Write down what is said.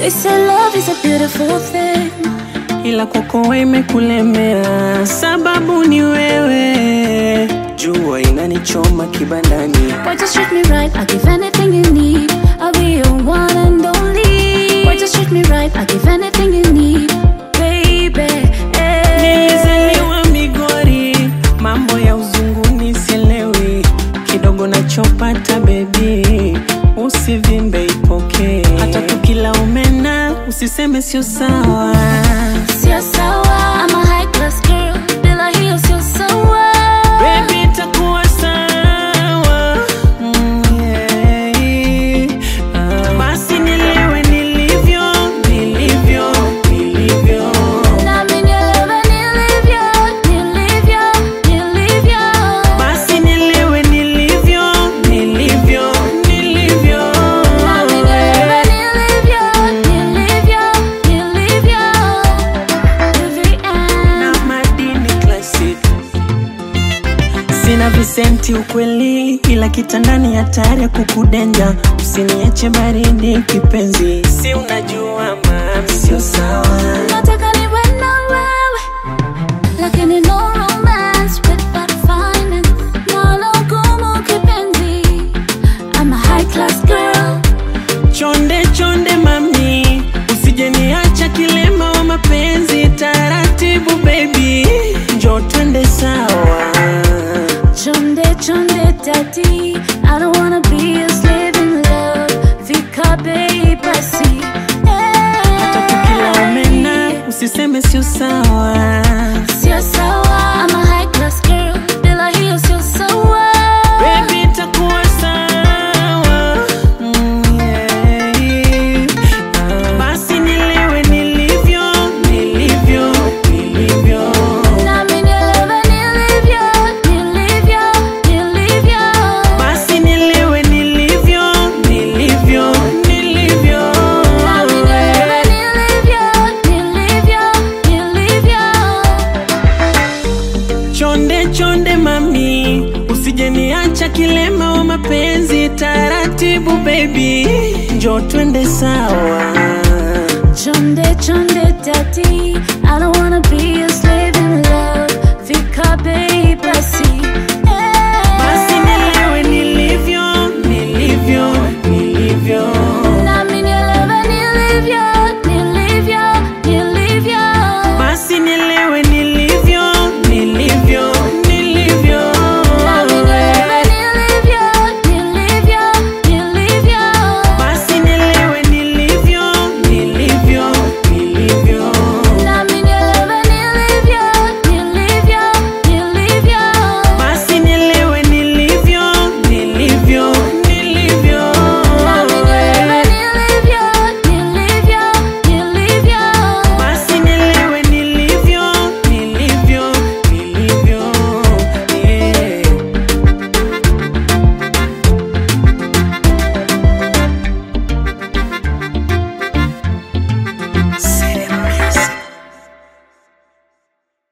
They say love is a beautiful thing. ila kwako wewe imekulemea, sababu ni wewe. Jua inanichoma kibandani, Boy, just treat me right. I'll give anything you need. I'll be your one and only. Boy, just treat me right. I'll give anything you need, baby. eh. nilizaliwa Migori, mambo ya uzunguni sielewi, kidogo nachopata bebi, usivimbe ipokee, hata tukila umena usiseme sio sawa. Sio sawa. I'm a high class girl. Bila hiyo sio sawa. Baby, itakuwa sawa. Mm, yeah. Ah, Basi nilewe nilivyo, nilivyo, nilivyo. Nami nielewe nilivyo, nilivyo, nilivyo. Basi nilewe nilivyo, nilivyo, nilivyo. Nami nielewe nilivyo, nilivyo, nilivyo. Every Na end. madini classic. Sina visenti ukweli, ila kitandani hatari ya kukudenja. Usiniache baridi kipenzi, si unajua mami, sio sawa. Nataka niwe na wewe, lakini no romance without finance. Nalo gumu kipenzi. I'm a high class girl. Chonde chonde mami, usije niacha kilema wa mapenzi. Taratibu baby, njo twende sawa. Chonde chonde daddy, I don't wanna be a slave in love. Fika bei basi. Hata tukila omena, usiseme sio sawa. Sio sawa, I'm a high class girl. Bila hiyo sio sawa. Baby, itakuwa sawa. Mm, yeah. Ah, Basi nilewe nilivyo, nilivyo, nilivyo. Nami nielewe nilivyo, nilivyo, nilivyo. Basi nilewe nilivyo, nilivyo, nilivyo. Nami nielewe nilivyo, nilivyo, nilivyo. Chonde chonde mami, usije niacha kilema wa mapenzi. Taratibu baby, njo twende sawa. Chonde chonde daddy,